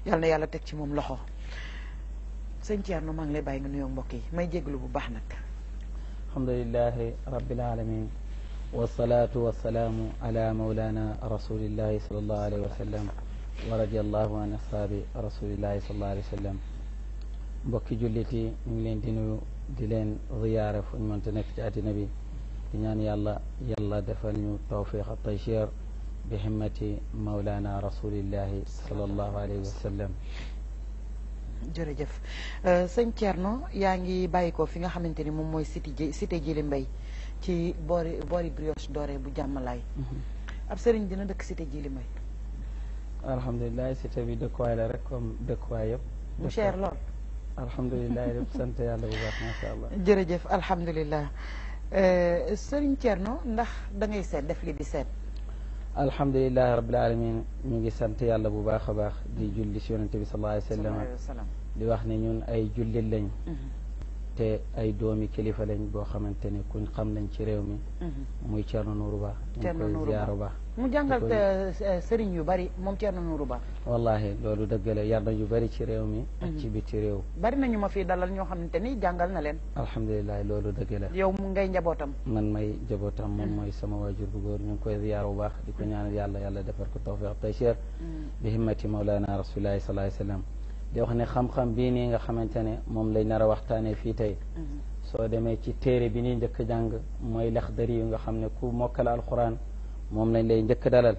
yal na yàlla teg ci moom loxo sëñ Thierno maa ngi lay bàyyi nga nuyoo mbokk yi may jéglu bu baax nag alhamdulilahi rabbil alamin wasalaatu wasalaamu ala maulana rasulillahi salallahu alayhi wa sallam wa radiallahu an ashaabi rasulillahi salallahu alayhi wa sallam mbokki jullit yi ñu ngi leen di nuyu di leen ziyaare fu ñu mënta nekk ci àddina bi di ñaan yàlla yàlla defal ñu tawfiq ak taysiir bi himmati maulana rasulillahi salallahu alayhi wa sallam jërëjëf sëñ Thierno yaa ngi bàyyi ko fi nga xamante ni moom mooy cité cité Djily Mbaye ci boori boori brioche dorée bu jàmmalaay ab sëriñ dina dëkk cité Djily Mbaye alhamdulilah cité bi dëkkuwaay la rek comme dëkkuwaay yëpp mu cher lool alhamdulilah yëpp sant yàlla bu baax macha allah jërëjëf alhamdulilah sëriñ Thierno ndax da ngay seet def li di seet alhamdulilahi rabbil alamin ñu ngi sant yàlla bu baax a baax di julli si yonente bi sallallahu alayhi wa sallam di wax ne ñun ay jullit lañ te ay doomi kilifa lañ boo xamante ne kuñ xam lañ ci réew mi muy Thierno Nourou Ba ñu ngi koy ziyaar baax mu jàngal sëriñ yu bari moom Thierno Nourou Ba wallahi loolu dëgg la yar na yu bari ci réew mi ak ci biti réew bari nañu ma fii dalal ñoo xamante ni jàngal na leen alhamdulilah loolu dëgg la yow mu ngay njabootam man may njabootam moom mooy sama waajur bu góor ñu ngi koy ziyaar bu baax di ko ñaanal yàlla yàlla defar ko tawfiq taysiir bi himmati mawlana rasulillahi sallallahu alayhi wa sallam di wax ne xam-xam bii nii nga xamante ne moom lay nar a waxtaanee fii tey soo demee ci téere bi nii njëkk jàng mooy Laxdari yu nga xam ne ku mokkal alquran moom lañ lay njëkk dalal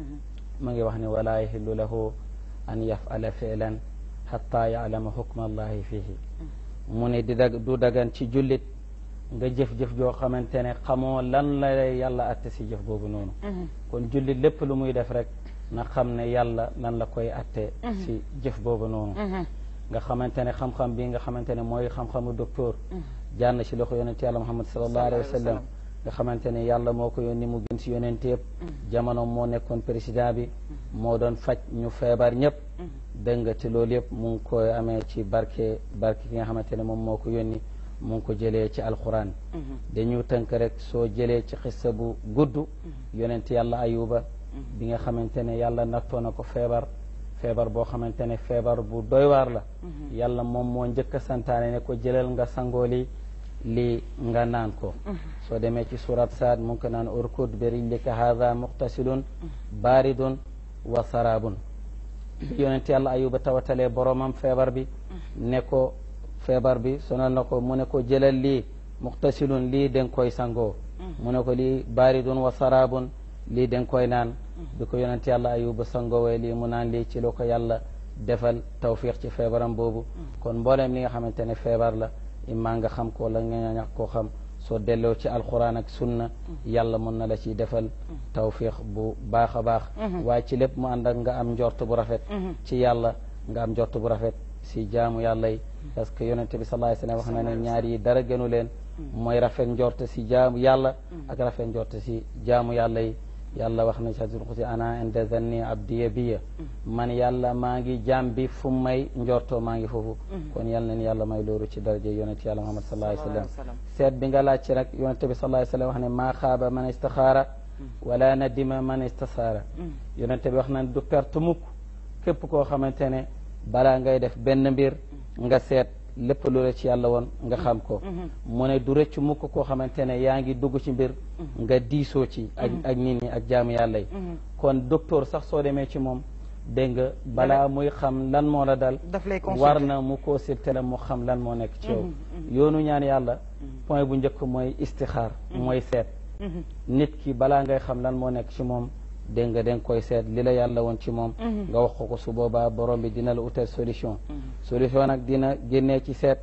ma ngi wax ne wala yahillu lahu an yafala filan xatta yaalama hukma allahi fihi mu ne di dag du dagan ci jullit nga jëf-jëf joo xamante ne xamoo lan la lay yàlla atte si jëf boobu noonu kon jullit lépp lu muy def rek na xam ne yàlla lan la koy atte si jëf boobu noonu nga xamante ne xam-xam bi nga xamante ne mooy xam-xamu docteur jànn ci loxo yonente yàlla muhammad sallallahu alayhi wa sallam nga xamante ne yàlla moo ko yónni mu gën si yonente yëpp jamono moo nekkoon président bi moo doon faj ñu feebar ñëpp dégg nga te loolu yëpp mu ngi koy amee ci barke barke ki nga xamante ne moom moo ko yónni mu ngi ko jëlee ci alquran dañu tënk rek soo jëlee ci xissa bu gudd yonente yàlla ayuba bi nga xamante ne yàlla nattoo na ko feebar feebar boo xamante ne feebar bu doy waar la yàlla moom moo njëkk a santaane ne ko jëlal nga sangoo li lii nga naan ko soo demee ci surat saad mu ngi ko naan urkud bi rijlika haada muqtasilun baaridun wa sarabun bi yonent yàlla ayuba tawatalee boromam feebar bi ne ko feebar bi sonal na ko mu ne ko jëlal lii muqtasilun lii den koy sangoo mu ne ko lii baaridun wa sarabun lii den koy naan bi ko yonent yàlla ayuba sangoowee lii mu naan lii ci la ko yàlla defal tawfiq ci feebaram boobu kon mbooleem li nga xamante ne feebar la immaa nga xam ko wala nga ñàkk koo xam soo delloo ci alquran ak sunna yàlla mën na la ciy defal tawfiq bu baax a baax waaye ci lépp mu ànd ak nga am njort bu rafet ci yàlla nga am njort bu rafet si jaamu yàlla yi parce que yonente bi sallallahu alayhi wasallam wax na ne ñaar yi dara gënu leen mooy rafet njort si jaamu yàlla ak rafet njort si jaamu yàlla yi yàlla wax na ci hadiisul qudsi ana inda zanni abdiya biya man yàlla maa ngi jaam bi fu may njortoo maa ngi foofu kon yàlla nañ yàlla may loolu ci daraja yonent yàlla muhammad sallallahu alayhi wa sallam seet bi nga laaj ci nag yonent bi sallallahu alayhi wa sallam wax ne maa xaaba man istaxaara wala nadima man istasaara yonent bi wax na du perte mukk képp koo xamante ne balaa ngay def benn mbir nga seet lépp lu la ci yàlla woon nga xam ko mu ne du rëcc mukk koo xamante ne yaa ngi dugg ci mbir nga diisoo ci ak ak nit ñi ak jaamu yàlla yi kon docteur sax soo demee ci moom dégg nga balaa muy xam lan moo la dal war na mu consulter la mu xam lan moo nekk ci yow yoonu ñaan yàlla point bu njëkk mooy istixaar mooy seet nit ki balaa ngay xam lan moo nekk ci moom dégg nga danga koy seet li la yàlla woon ci moom nga wax ko ko su boobaa borom bi dina la utal solution solution nag dina génnee ci seet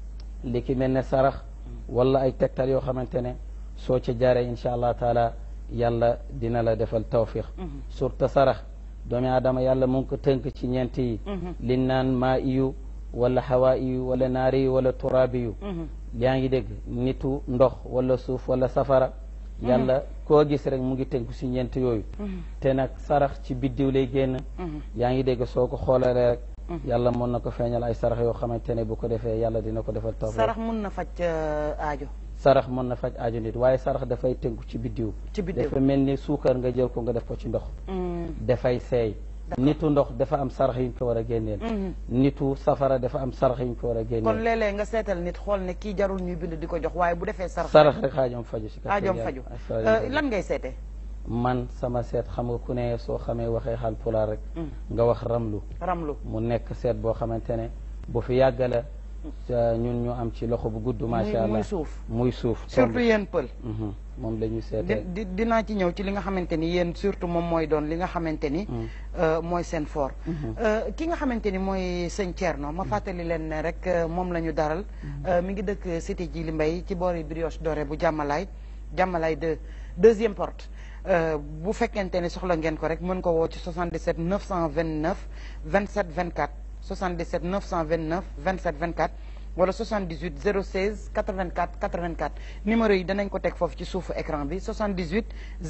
li ki mel ne sarax wala ay tegtal yoo xamante ne soo ca jaaree incha allah taala yàlla dina la defal tawfiq surtout sarax doomi aadama yàlla mu ngi ko tënk ci ñeent yi liñ naan maa iyu wala xawaa iyu wala naari yu wala turaabi yu yaa ngi dégg nitu ndox wala suuf wala safara yàlla koo gis rek mu ngi tënku si ñeent yooyu te nag sarax ci biddiw lay génn yaa ngi dégg soo ko xoolalee rek yàlla mën na ko feeñal ay sarax yoo xamante ne bu ko defee yàlla dina ko defal taw sarax mun na faj aajo sarax mën na faj aajo nit waaye sarax dafay tënku ci biddiw ci biddiw dafa mel ni suukar nga jël ko nga def ko ci ndox dafay seey nitu ndox dafa am sarax yuñ ko war a génneel nitu safara dafa am sarax yuñ ko war a kon génneel léeg-léeg nga seetal nit xool ne kii jarul ñuy bind di ko jox waaye bu defee sarax sarax rek xaajoom faju si aajoom faju Euh, lan ngay seete man sama seet xam nga ku ne soo xamee waxee xaal pulaar rek nga wax ramlu ramlu mu nekk seet boo xamante ne bu fi yàgg la sa ñun ñu am ci loxo bu gudd macha allah muy suuf muy suuf surtout yéen pël Mhm. moom la ñu di seetee di dinaa ci ñëw ci li nga xamante ni yéen surtout moom mooy doon li nga xamante ni euh, mooy seen fort Euh, ki nga xamante ni mooy sëñ Thierno ma fàttali leen ne rek euh, moom la ñu daral Euh, mi ngi dëkk cité Djily Mbaye ci boori brioche dorée bu jàmmalaay jàmmalaay de deuxième porte Euh, bu fekkente ni soxla ngeen ko rek mën ko woo ci 77 929 27 24 77 929 27 24 wala 78 016 84 84 numéro yi danañ ko teg foofu ci suufu écran bi 78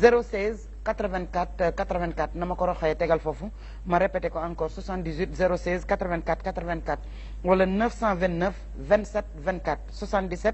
016 84 84 na ma ko roxee tegal foofu ma répété ko encore 78 016 84 84 wala 929 27 24 77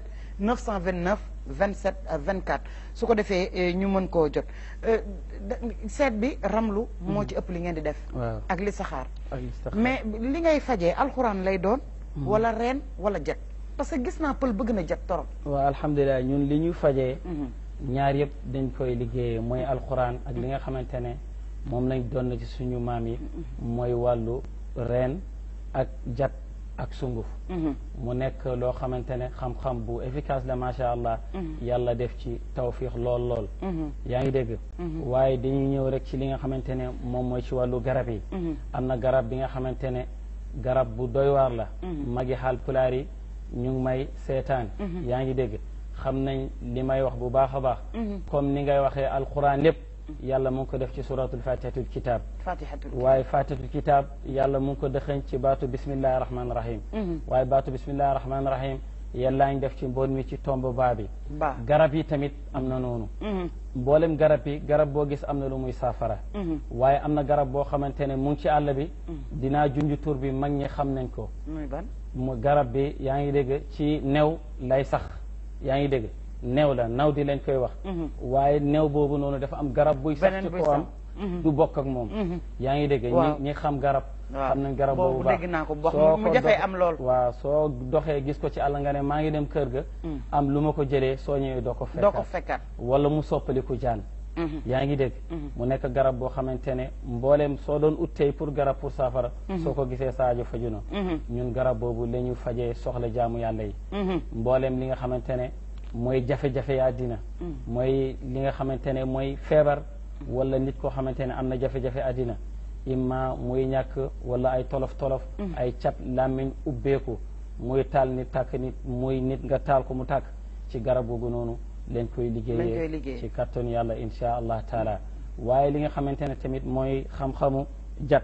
929 27 24 su ko defee eh, ñu mën koo jot Euh, da- seet bi ramlu moo ci ëpp li ngeen di def waaw ak li saxaar ak listaxaar. mais li ngay fajee alxuraan lay doon wala reen wala jet parce que gis naa pël bëgg na jet torop waaw alhamdulilah ñun li ñu fajee ñaar yëpp dañ koy liggéeyee mooy alxuraan ak li nga xamante ne moom lañ doon ci suñu maam yi mooy wàllu reen ak jat ak sunguf mu nekk loo xamante ne xam-xam bu efficace la macha allah yàlla def ci tawfiix lool lool yaa ngi dégg waaye dañuy ñëw rek ci li nga xamante ne moom mooy ci wàllu garab yi am na garab bi nga xamante ne garab bu doy waar la magi xaal pulaar yi ñu ngi may seetaan yaa ngi dégg xam nañ li may wax bu baax a baax comme ni ngay waxee alquran lépp yàlla mu ngi ko def ci suratul fatihatul kitab fatihatul waaye fatihatul kitab yàlla mu ngi ko dëxëñ ci baatu bismillahi rahmaani rahim waaye baatu bismillahi rahmaani rahim yàllaa ngi def ci mboon mi ci tomb baa bi ba garab yi tamit am na noonu mboolem garab yi garab boo gis am na lu muy saafara waaye am na garab boo xamante ne mu ngi ci àll bi dinaa junj tur bi mag ñi xam nañ ko muy ban mu garab bi yaa ngi dégg ci new lay sax yaa ngi dégg new la naw di lañ koy wax waaye new boobu noonu dafa am garab buy sax Beneen ci buy ko am sax. du bokk ak moom yaa ngi dégg Waaw. ñi ñi xam garab waaw xam nañ garab boobu boobu baax dégg naa ko bu baax soo mu ko jafee dox- am lool waaw soo doxee gis ko ci àll nga ne maa ngi dem kër ga am lu ma ko jëlee soo ñëwee doo ko doo ko fekkaat fekkaat wala mu soppaliku jaan yaa ngi dégg mu nekk garab boo xamante ne mbooleem soo doon uttey pour garab pour saafara soo ko gisee saajo faju na ñun garab boobu la ñu fajee soxla jaamu yàlla yi mbooleem li nga xamante ne mooy jafe-jafe ya àddina mooy li nga xamante ne mooy feebar wala nit koo xamante ne am na jafe-jafe àddina imma muy ñàkk wala ay tolof-tolof ay cat làmmiñ ubbeeku muy taal nit tàkk nit muy nit nga taal ko mu tàkk ci garab googu noonu lañ koy Lañ koy liggéeyee liggéeyee. ci kattanu yàlla insha allah taala waaye li nga xamante ne tamit mooy xam-xamu jat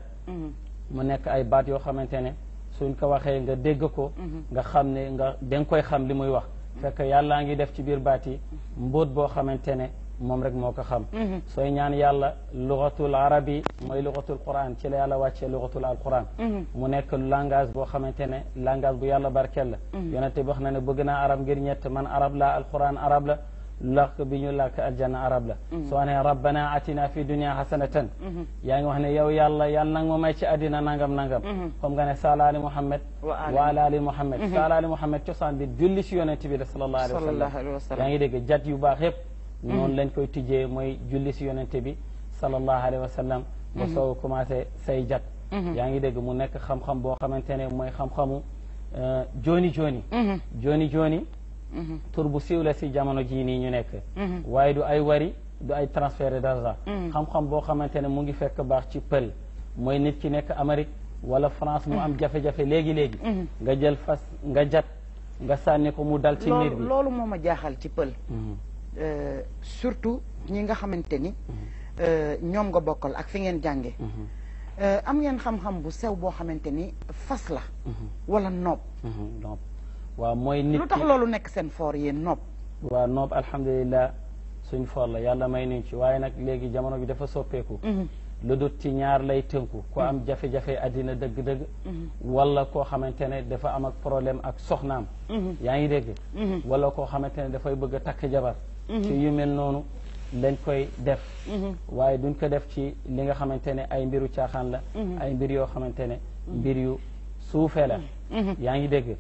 mu nekk ay baat yoo xamante ne suñ ko waxee nga dégg ko nga xam ne nga danga koy xam li muy wax fekk yàllaa ngi def ci biir baat yi mbóot boo xamante ne moom rek moo ko xam sooy ñaan yàlla lugatul arabi mooy lugatul quran ci la yàlla wàccee lugatul alquran mu nekk langage boo xamante ne langage bu yàlla barkeel la yonente bi wax na ne bëgg naa arab ngir ñett man arab la alquran arab la làkk bi ñu làkk aljanna arab la soo ne rabbana atina fi dunia hasanatan yaa ngi wax ne yow yàlla yàlla nag ma may ci àddina nangam nangam comme nga ne sala ali muhammad Wa ali- wa ala ali muhammad sala ali muhammad cosaan bi julli si yonente bi la sallallahu alayhi wa sallam sallallahu alayhi wa sallam yaa ngi dégg jat yu baax yëpp noonu lañ koy tijjee mooy julli si yonente bi sallallahu alayhi wa sallam ba soo commencé say jat yaa ngi dégg mu nekk xam-xam boo xamante ne mooy xam-xamu euh, jooni jooni jooni jooni tur bu siiw la si jamono jii nii ñu nekk waaye du ay wari du ay transfert d'argent xam-xam boo xamante ne mu ngi fekk baax ci pël mooy nit ki nekk Amérique wala France mu am jafe-jafe léegi-léegi nga jël fas nga jat nga sànni ko mu dal ci miir loolu bi loolu moo ma jaaxal ci pël Mhm. Euh, surtout ñi nga xamante ni euh, ñoom nga bokkal ak fi ngeen jànge Euh, am ngeen xam-xam bu sew boo xamante ni fas la wala noob Mhm. donc waaw mooy nit lu tax ki loolu nekk seen foor yéen noob waaw noob alhamdulilah suñ for la yàlla may nuñ ci waaye nag léegi jamono bi dafa soppeeku lu dut ci ñaar lay tënku ko am jafe-jafe àddina dëgg-dëgg wala koo xamante ne dafa am ak problème ak soxnaam yaa ngi dégg wala koo xamante ne dafay bëgg a takk jabar ci yu mel noonu lañ koy def waaye duñ ko def ci li nga xamante ne ay mbiru caaxaan la ay mbir yoo xamante ne mbir yu suufe la yaa ngi dégg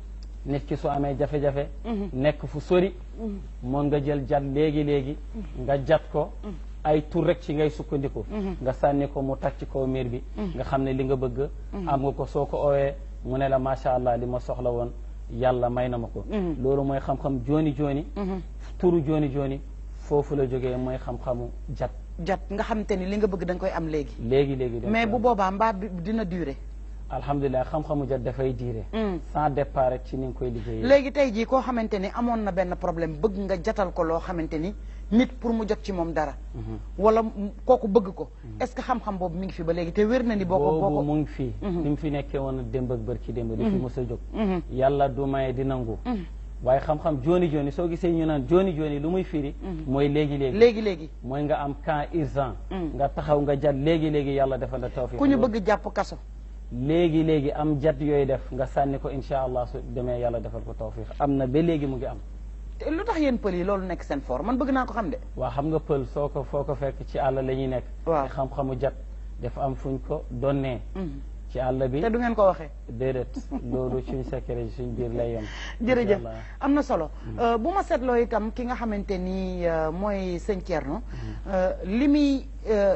nit ki su amee jafe-jafe nekk fu sori moon nga jël jat léegi-léegi nga jat ko ay tur rek ci ngay sukkandiku nga sànni ko mu tàcc kaw miir bi nga xam ne li nga bëgg am nga ko soo ko owee mu ne la macha allah li ma soxla woon yàlla may na ma ko loolu mooy xam-xam jooni jooni turu jooni jooni foofu la jógee mooy xam-xamu jat jat nga xamante ni li nga bëgg da nga koy am léegi léegi léegi mais bu boobaa mbaa bi dina durer alhamdulilah xam-xamu jat dafay diire sans départ rek ci ni nga koy liggéeyee léegi tey jii koo xamante ni amoon na benn problème bëgg nga jatal ko loo xamante ni nit pour mu jot ci moom dara wala kooku bëgg ko est-ce que xam-xam boobu mi ngi fi ba léegi te wér na ni boo ko boo boobu ko mu ngi fii ni mu fi nekkee woon démb ak bërki démb di fi mos a jóg yàlla du maye di nangu waaye xam-xam jooni jooni soo gisee ñu naan jooni jooni lu muy firi mooy léegi-léegi léegi léegi mooy nga am cas urgent nga taxaw nga jat léegi-léegi yàlla defal la tawfiq ku ñu bëgg jàpp kaso léegi-léegi am jat yooyu def nga sànni ko insha allah su demee yàlla defal ko tawfiq am na ba léegi mu ngi am te lu tax yéen pël yi loolu nekk seen fort man bëgg naa ko xam de waa xam nga pël soo ko foo ko fekk ci àll la ñuy nekk Waaw. te xam-xamu jat dafa am fuñ ko donnee ci àll bi te du ngeen ko waxee déedéet loolu suñ secret suñ biir lay yem jërëjëf Insha Allah. am na solo Euh, bu ma seetloo itam ki nga xamante ni euh, mooy sëñ Thierno euh, li muy euh,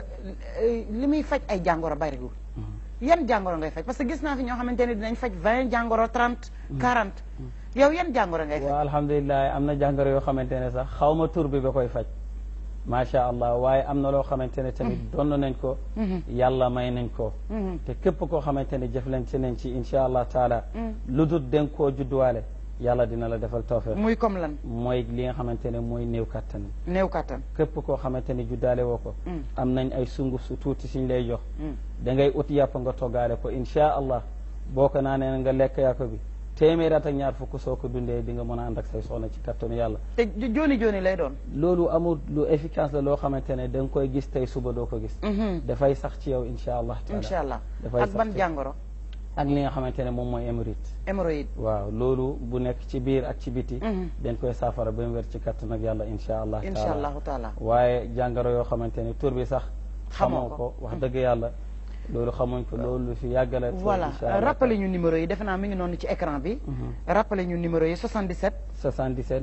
li muy faj ay jàngoro bariwul yan jàngoro ngay faj parce que gis naa fi ñoo xamante ne dinañ faj vingt jàngoro trente quarante yow yan jàngoro ngay faj waaw alhamdulilah am na jàngoro yoo xamante ne sax xaw ma tur bi ba koy faj macha allah waaye am na loo xamante ne tamit donn nañ ko yàlla may nañ ko te képp koo xamante ne jëflante nañ ci insha allah taala lu dul den koo judduwaale yàlla dina la defal tawfiq muy comme lan mooy li nga xamante ne mooy néew kattan néew kattan képp koo xamante ne juddaale woo ko Mm. am nañ ay sunguf su tuuti siñ lay jox Mm. da ngay ut yàpp nga toggaale ko insha allah boo ko naanee nga lekk yàpp bi téeméer at ak ñaar fukk soo ko dundee di nga mën a ànd ak say soxna ci kattanu yàlla te jo- jooni jooni lay doon loolu amul lu efficace la loo xamante ne da nga koy gis tey suba doo ko gis dafay sax ci yow insha allah taala incha allah dafay ak sax ban ci- jàngoro ak li nga xamante ne moom mooy émérite hémorroïde waaw loolu bu nekk ci biir ak ci biti Mhm. dañ koy saafara ba mu wér ci kattan ak yàlla insha allah incha taala allahu taala waaye jàngoro yoo xamante ne tur bi sax Xamoo xamoo ko. ko wax dëgg yàlla loolu xamuñ ko loolu lu fi yàggala te voilà insha Allah rappelé ñu numéro yi defe naa mi ngi noonu ci écran bi rappelé ñu numéro yi 77 77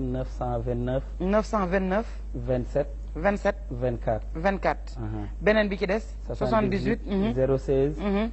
929 929 27 27 24 24 aha. beneen bi ci des 78 mhm, 016 mhm,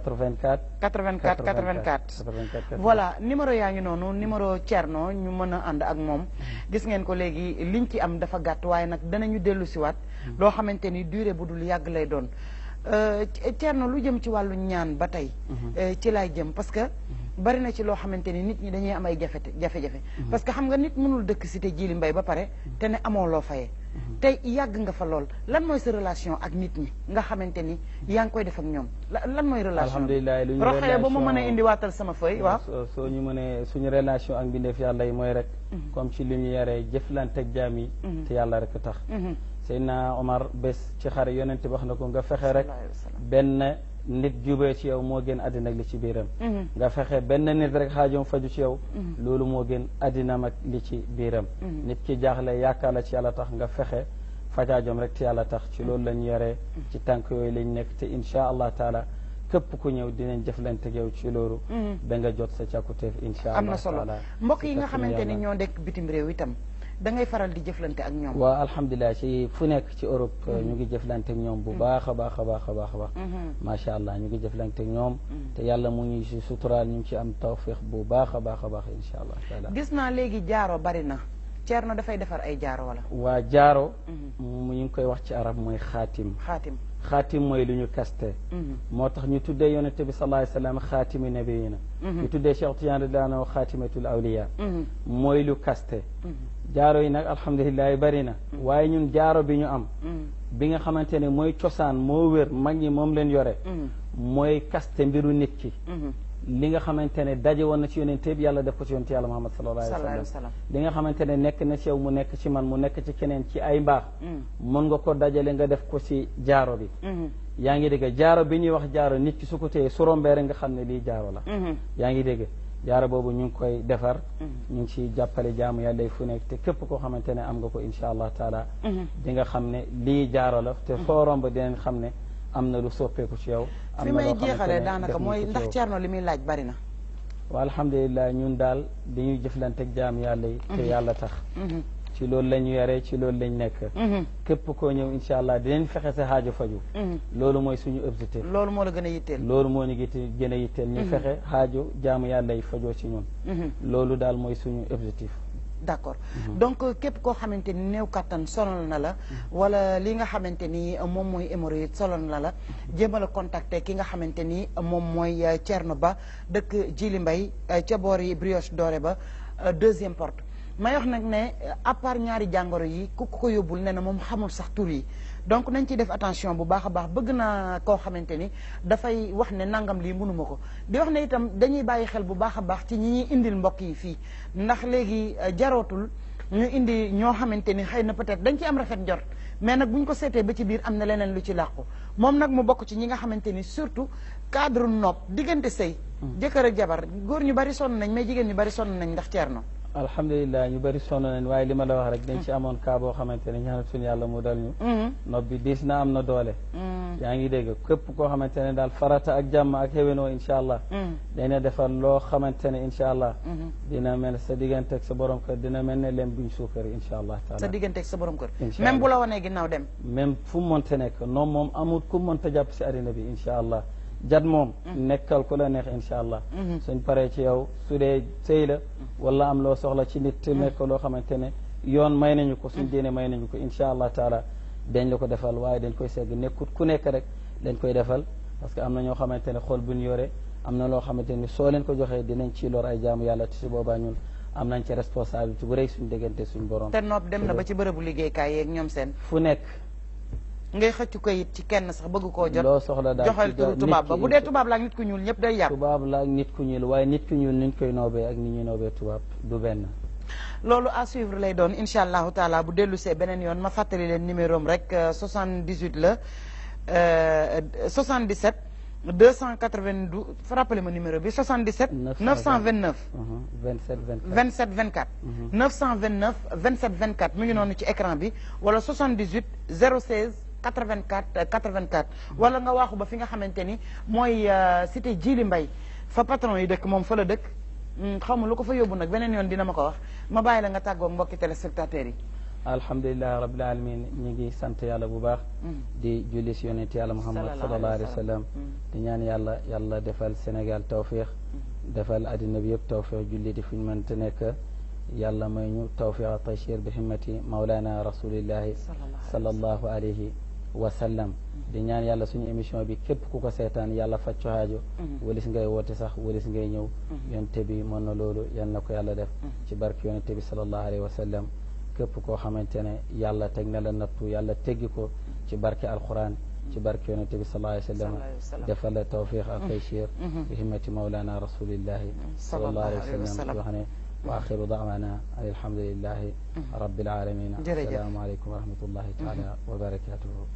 84 84 84 84 voilà numéro yaa ngi noonu numéro Thierno ñu mën a ànd ak moom gis ngeen ko léegi liñ ci am dafa gàtt waaye nag danañu dellu siwaat loo xamante ni durée bu dul yàgg lay doon Euh, Thierno lu jëm ci wàllu ñaan ba tey euh, ci laay jëm parce que bari na ci loo xamante ni nit ñi dañuy am ay jafe jafe-jafe parce que xam nga nit mënul dëkk cité Djily Mbaye ba pare te ne amoo loo fayee tey yàgg nga fa lool lan mooy sa relation ak nit ñi nga xamante ni yaa ngi koy def ak ñoom la- lan mooy relation alhamdulilah lu ñu roxee ba ma mën a relation- indi waatal sama feuille waaw soo soo ñu mënee suñu relation ak mbindeef yàlla yi mooy rek comme ci li ñu yaree jëflante ak jaam yi te yàlla rek tax Mhm. Seydina Omar bés ci xare yonent wax na ko nga fexe rek Sallallahu alayhi wa sallam. benn nit jubee ci yow moo gën àddina ak li ci biiram Mhm. nga fexe benn nit rek xaajoom faju ci yow loolu moo gën àddinam ak li ci biiram nit ki jaaxle yaakaar la ci yàlla tax nga fexe fajaajoom rek ci yàlla tax ci loolu lañ yoree ci tànk yooyu lañ nekk te insha allah taala képp ku ñëw dinañ jëflante ak yow ci loolu ba nga jot sa càkkutéef insha allah am na solo taala mbokk yi ci nga kàttanu xamante ni yàlla. ñoo nekk bitim réew itam da ngay faral di jëflante ak ñoom waa alhamdulilah ci fu nekk ci Europe ñu ngi jëflante ak ñoom bu baax a baax a baax a baax a baax macha allah ñu ngi jëflante ak ñoom te yàlla mu ngi si suturaal ñu ngi ci am tawfiq bu baax a baax a baax insha allah taala gis naa léegi jaaro bari na Thierno dafay defar ay jaaro wala waa jaaro mu ñu ngi koy wax ci arab mooy xaatim xaatim xaatim mooy lu ñu kaste moo tax ñu tuddee yonente bi sallallahu alayhi wasallam xaatimi nabiyina ñu tuddee Cheikh Tidiane radiyallahu anhu xaatimatul awliya mooy lu kaste jaaro yi nag alhamdulilah bari na waaye ñun jaaro bi ñu am bi nga xamante ne mooy cosaan moo wér mag ñi moom leen yore mooy kaste mbiru nit ki li nga xamante ne daje woon na ci yonente bi yàlla def ko ci yonente yàlla Muhammad sallallahu alayhi sallallahu wa alayhi wa sallam sallam li nga xamante ne nekk na ci yow mu nekk ci man mu nekk ci keneen ci ay mbaax mën nga ko dajale nga def ko ci jaaro bi yaa ngi dégg jaaro bi ñuy wax jaaro nit ki su ko téye su rombee rek nga xam ne lii jaaro la yaa ngi dégg jaaro boobu ñu ngi koy defar ñu ngi ci jàppale jaamu yàlla yi fu nekk te képp koo xamante ne am nga ko incha allah taala di nga xam ne lii jaaro la te foo romb dinañ xam ne am na lu soppeeku ci yow am fi na may loo xamante jeexalee ne daanaka def nañ mooy ko ci ndax yow. Thierno li muy laaj bari na wa alhamdulilah ñun daal dañuy jëflante ak jaam yàlla yi te yàlla tax ci loolu la ñu yaree ci loolu lañ nekk képp koo ñëw incha allah dinañ fexe sa xaajo faju loolu mooy suñu objectif loolu moo la gën a yitteel loolu moo ñu gite gën a yitteel ñu fexe xaajo jaamu yàlla yi fajoo ci ñun loolu daal mooy suñu objectif d'accord donc képp koo xamante ni néew kattan sonal na la wala li nga xamante ni moom mooy hémorroïde sonal na la jéemal a contacter ki nga xamante ni moom mooy euh, Thierno Ba dëkk Djily Mbaye euh, ca boori brioche dorée ba euh, deuxième porte may wax nag ne à part ñaari jàngoro yi ku ko yóbbul ne na moom xamul sax tur yi donc nañ ciy def attention bu baax a baax bëgg naa koo xamante ni dafay wax ne nangam lii mënuma ko di wax ne itam dañuy bàyyi xel bu baax a baax ci ñi ñuy indil mbokk yi fii ndax léegi euh, jarootul ñu indi ñoo xamante ni xëy na peut-être dañ ci am rafet njort mais nag bu ñu ko seetee ba ci biir am na leneen lu ci làqu moom nag mu bokk ci ñi nga xamante ni surtout cadre nopp diggante sëy jëkkër ak jabar góor ñu bari sonn nañ mais jigéen ñu bari sonn nañ ndax Thierno alhamdulilah ñu bëri sonn nañ waaye li ma la wax rek dañ ci amoon cas boo xamante ne ñaanal suñu yàlla mu dal ñu nopp bi diis na am na doole yaa ngi dégg képp koo xamante ne daal farata ak jàmm ak xéwénoo incha allah dina defar loo xamante ne incha allah dina mel sa diggante ak sa borom kër dina mel ne lem buñ suukari incha allah sa taala diggante ak sa borom kër Incha même Allah. bu la wanee ginnaaw dem même fu mu mënta nekk noonu moom amul ku mënta jàpp si àddina bi incha allah jat moom nekkal ku la neex incha allah suñ paree ci yow su dee sëy la wala am loo soxla ci nit te nekk loo xamante ne yoon may nañu ko suñ diine may nañu ko incha allah taala dañ la ko defal waaye dañ koy segg nekkut ku nekk rek dañ koy defal parce que am na ñoo xamante ne xol bu ñu yore am na loo xamante ni soo leen ko joxee dinañ ci lor ay jaamu yàlla te si boobaa ñun am nañ ci responsabilité bu rëy suñ diggante suñ borom te nopp dem na ba ci bërëbu liggéeykaay yeeg ñoom seen fu nekk ngay xëccu ko it ci kenn sax bëgg koo jot loo soxla daal joxal ci turu nit tubaab ba ki bu dee tubaab la ak nit ku ñuul ñëpp day yàpp tubaab la ak nit ku ñuul waaye nit ku ñuul niñ koy noobee ak ni ñuy noobee tubaab du benn loolu à suivre lay doon incha allahu taala bu dellu see beneen yoon ma fàttali leen numéro am rek euh, 78 la euh, 77 292 rappelez ma numéro bi 77 929 27 24 27 24 929 27 24 mi ngi noonu ci écran bi wala 78 016 84 84 wala nga waaxu ba fi nga xamante ni mooy euh, cité Djily Mbaye fa patron yi dëkk moom fa la dëkk Hmm, xaw ma lu ko fa yóbbu nag beneen yoon dina ma ko wax ma bàyyi la nga tàggoog mbokki téléspectateurs yi alhamdulilahi rabbil alamin ñi ngi sant yàlla bu baax di julli si yonent yàlla muhammad sallallahu alayhi wa sallam di ñaan yàlla yàlla defal Sénégal tawfiq defal addina bi yëpp tawfiq julli di fuñ mënta nekk yàlla may ñu tawfiq a tachir bi himmati maulana rasulillahi sallallahu alayhi wa sallam di ñaan yàlla suñu émission bi képp ku ko seetaan yàlla faj co haajo walis ngay woote sax walis ngay ñëw yonte bi mën na loolu yal na ko yàlla def ci barke yonente bi sallallahu alayhi wa sallam képp koo xamante ne yàlla teg na la nattu yàlla teggi ko ci barke alquran ci barke yonente bi sallallahu alayhi wa sallam defal la tawfiq ak taychir bi himmati maulana rasulillahi sallallahu alayhi wa sallam wax ne wa axiru dawana an alhamdulillahi rabbil alamin assalaamu aleykum wa rahmatullahi taala wa barakatuhu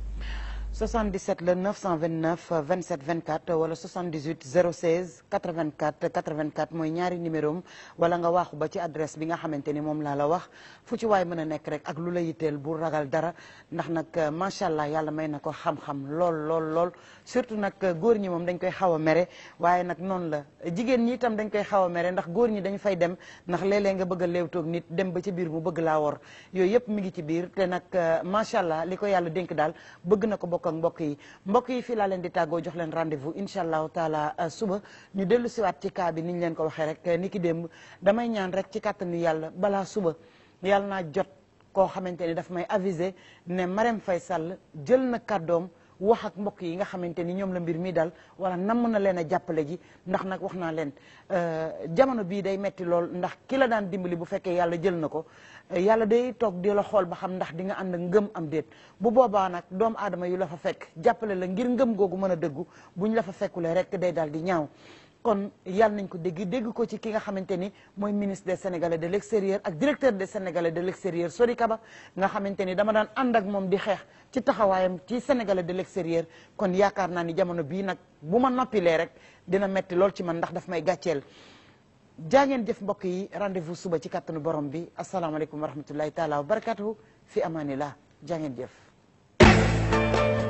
77 le 929 27 24 wala 78 016 84 84 mooy ñaari numéro am wala nga waaxu ba ci adresse bi nga xamante ni moom laa la wax fu ci waay mën a nekk rek ak lu la yitteel bu ragal dara ndax nag macha allah yàlla may na ko xam-xam lool lool lool surtout nag góor ñi moom dañ koy xaw a mere waaye nag noonu la jigéen ñi itam dañ koy xaw a mere ndax góor ñi dañu fay dem ndax léeg-léeg nga bëgg a léewtoog nit dem ba ci biir mu bëgg laa wor yooyu yëpp mi ngi ci biir te nag macha allah li ko yàlla dénk daal bëgg na ko bokk ak mbokk yi mbokk yi fii laa leen di tàggoo jox leen rendez-vous incha allahu taala suba ñu dellu siwaat ci cas bi ni ñu leen ko waxee rek ni ki démb damay ñaan rek ci kàttanu yàlla balaa suba yàlla naa jot koo xamante ni daf may aviser ne Marème Faye Sall jël na kàddoom wax ak mbokk yi nga xamante ni ñoom la mbir mi dal wala namm na leen a jàppale ji ndax nag wax naa leen jamono bii day metti lool ndax ki la daan dimbali bu fekkee yàlla jël na ko yàlla day toog di la xool ba xam ndax di nga ànd ak ngëm am déet bu boobaa nag doomu aadama yu la fa fekk jàppale la ngir ngëm googu mën a dëggu buñ la fa fekkulee rek day dal di ñaaw kon yàlla nañ ko dégg dégg ko ci ki nga xamante ni mooy ministre des sénégalais de l' extérieur ak directeur des sénégalais de l' extérieur Sori Kaba nga xamante ni dama daan ànd ak moom di xeex ci taxawaayam ci sénégalais de l' extérieur kon yaakaar naa ni jamono bii nag bu ma noppilee rek dina metti lool ci man ndax daf may gàcceel jaa ngeen jëf mbokk yi rendez-vous suba ci kàttanu borom bi asalaamaaleykum wa rahmatullahi taala wa barakatuhu fi amanillah jaa ngeen jëf